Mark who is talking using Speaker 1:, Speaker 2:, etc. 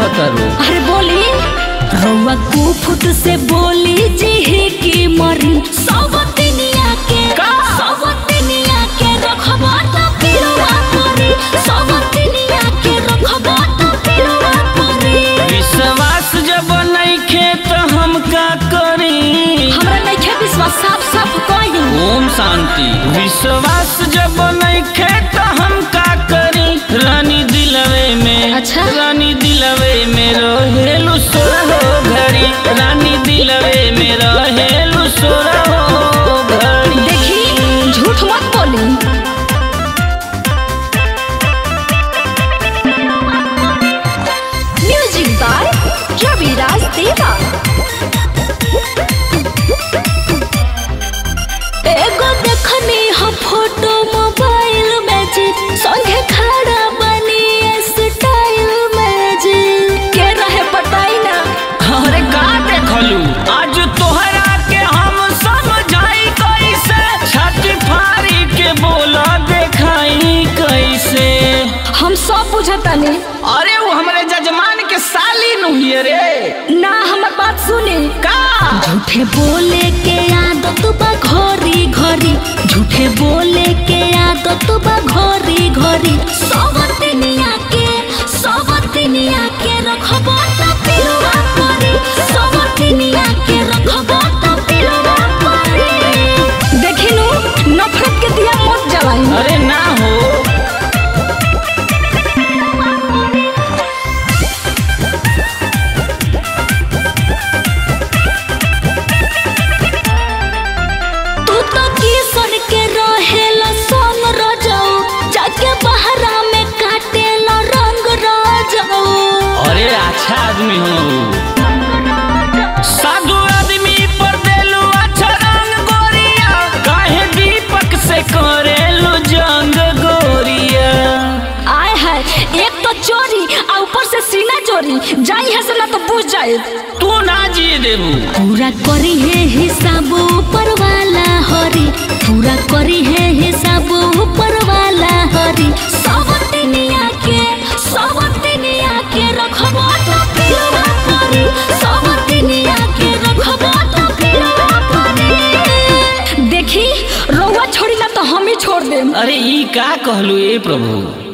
Speaker 1: कहतरू
Speaker 2: अरे बोली रउआ कुफुत से बोली जी की मरी सवतिनिया के
Speaker 1: का?
Speaker 2: सवतिनिया के रखबा त पिलवा परी सवतिनिया के रखबा त पिलवा परी
Speaker 1: विश्वास जब नइखे त हम का करी
Speaker 2: हमरा नइखे विश्वास साफ साफ कही
Speaker 1: ओम शांति विश्वास जब नइखे त हम का करी रानी दिलवे में
Speaker 2: अच्छा।
Speaker 1: रानी दिलवे में रहेलु सोरहो घड़ी रानी दिलवे में रहेलु सोरहो घड़ी
Speaker 2: देखी झूठ मत बोली म्यूजिक बाय रविराज देवा एगो देखनी हम फोटो मोबाइल में जी संगे खड़ा बनी स्टाइल में जी के रहे बताई ना
Speaker 1: अरे का देखलू आज तोहरा के हम समझाई कैसे छाती फाड़ी के बोला देखाई कैसे
Speaker 2: हम सब बुझतानी
Speaker 1: अरे वो हमरे जजमान के साली नुहिए रे
Speaker 2: ना हमर बात सुनी
Speaker 1: का
Speaker 2: झूठे बोले के आदत बा घरी घरी झूठे बोले के आदत बा घरी घरी सवतिनिया के सवतिनिया के रखबा त पिलवा परी सवतिनिया के रखबा त पिलवा परी देखिनु नफरत के दिया मत जलाई
Speaker 1: अरे ना हो
Speaker 2: तू तो किसन के रहेला संग रजऊ जाके बहरा में काटेला रंग रजऊ
Speaker 1: अरे अच्छा आदमी हो साधु आदमी पर देलू अच्छा रंग गोरिया काहे दीपक से करेलू जंग गोरिया
Speaker 2: आय है एक तो चोरी आ ऊपर से सीना चोरी जाई है से ना तो बुझ जाए
Speaker 1: तू ना जी देबू
Speaker 2: पूरा करी है हिसाब ऊपर वाला हरी पूरा करी है हिसाब ऊपर वाला हरी सवतिनिया के सवतिनिया के रखबा तो पिलवा परी सवतिनिया के रखबा तो पिलवा परी देखी रउआ छोड़ी ना तो हम ही छोड़ देम
Speaker 1: अरे ई का कहलू ए प्रभु